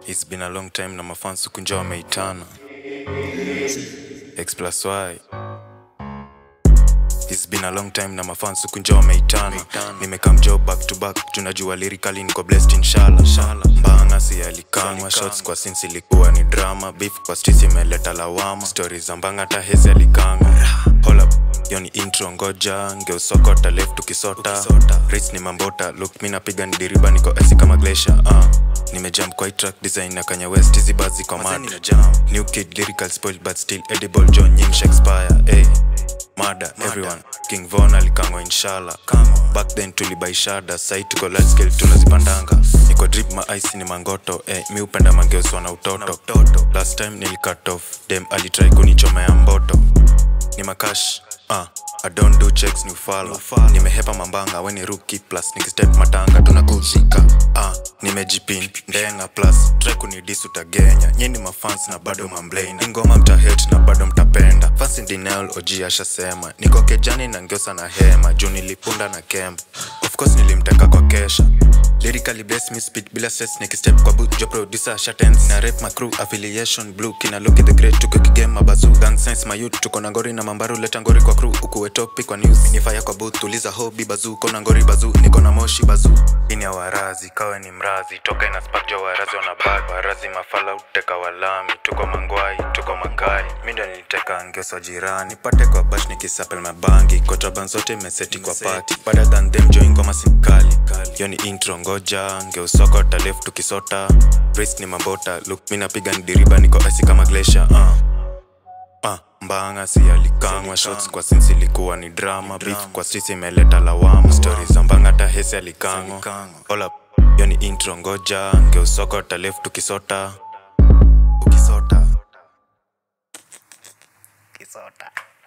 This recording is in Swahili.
It's been a long time na mafans kunja wameitana X plus Y It's been a long time na mafans kunja wameitana nimekam job back to back tunajua lyrically niko blessed inshallah mbanga si alikangwa shots kwa since ilikuwa ni drama beef kwa streets imeleta lawama stories za mbanga hata hezi alikanga hold up yo ni intro ngoja ngeusokota left tukisota Rates ni mambota look mi napiga ni diriba niko esi kama glacier uh. nimejump kwa hii track design na kanya west hizi bazi kwa mad new kid lyrical spoiled but still edible john nyim shakespeare hey. mada everyone king von alikangwa inshallah back then tulibaishada sai tuko large scale tunazipandanga niko drip ma ice ni mangoto eh, mi upenda mangeoswa na utoto last time nilicut off dem alitry kunichomea mboto ni makash uh, I don't do checks ni ufala nimehepa mambanga weni ruki plus nikistep matanga tunakuzika uh, nimejipin ndenga plus try kunidis utagenya nyini mafans na bado mamblana ingoma mtahet na bado mtapenda fans in denial oji ashasema niko kejani na ngiosa na hema juu nilipunda na kemba of course nilimteka kwa kesha lyrically bless me speed bila stress nikistep kwa boot jo producer shatens na rap my crew affiliation blue kina look at the great tuko kigame mabazu gang sense my youth tuko na ngori na mambaru leta ngori kwa crew ukuwe topic kwa news ni fire kwa booth tuliza hobby bazu kona ngori bazu niko na moshi bazu ini ya warazi kawe ni mrazi toka ina spark jo warazi wana bag warazi mafala uteka walami tuko mangwai tuko makali mi ndo niliteka ngioso jirani pate kwa bash nikisapel mabangi kotraban zote meseti kwa party better than them join ngoma simkali yo ni intro ngoja ngeusoko talef tukisota Brace ni mambota look mi napiga ni diriba niko esi kama glacier uh. Uh, mbanga si alikangwa shots kwa sinsi ilikuwa ni drama beef kwa streets imeleta lawama stories za mbanga hata hesi alikangwa Hold up, yo ni intro ngoja ngeusoko talef tukisota ukisota Kisota.